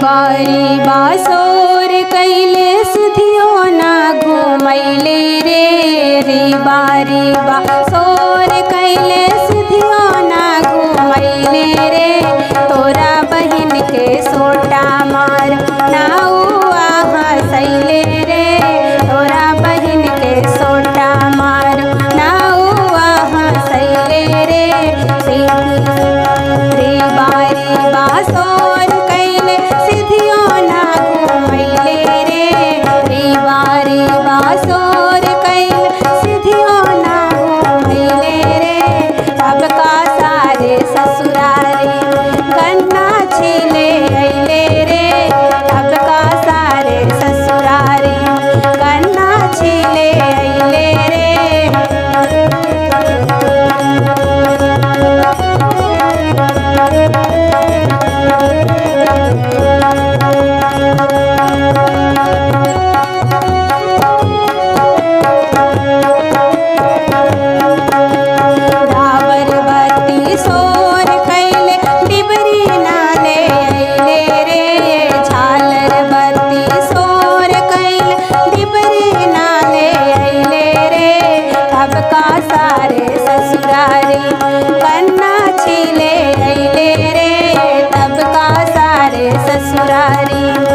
बारी बासोर कैले सुधियो ना घुमैले रे रे बारी बासोर कैले सुधियो ना घुमैले रे तोरा बहिन के सोटा मार नाउआ हंसैले रे तोरा बहिन के सोटा मार नाउआ हंसैले रे रे बारी बासोर कैले सिधियो ना घुमैले रे रे बारी बासोर कैले सिधियो ना घुमैले रे अब का सारे ससुरारी गन्ना छिले अइले रे अब का सारे ससुरारी गन्ना छिले अइले रे रावरवती सोर कैले डिबरी नाले अइले रे झालरवती सोर कैले डिबरी नाले अइले रे अब का सारे ससुरारी कन्ना छिले अइले रे तब का सारे ससुरारी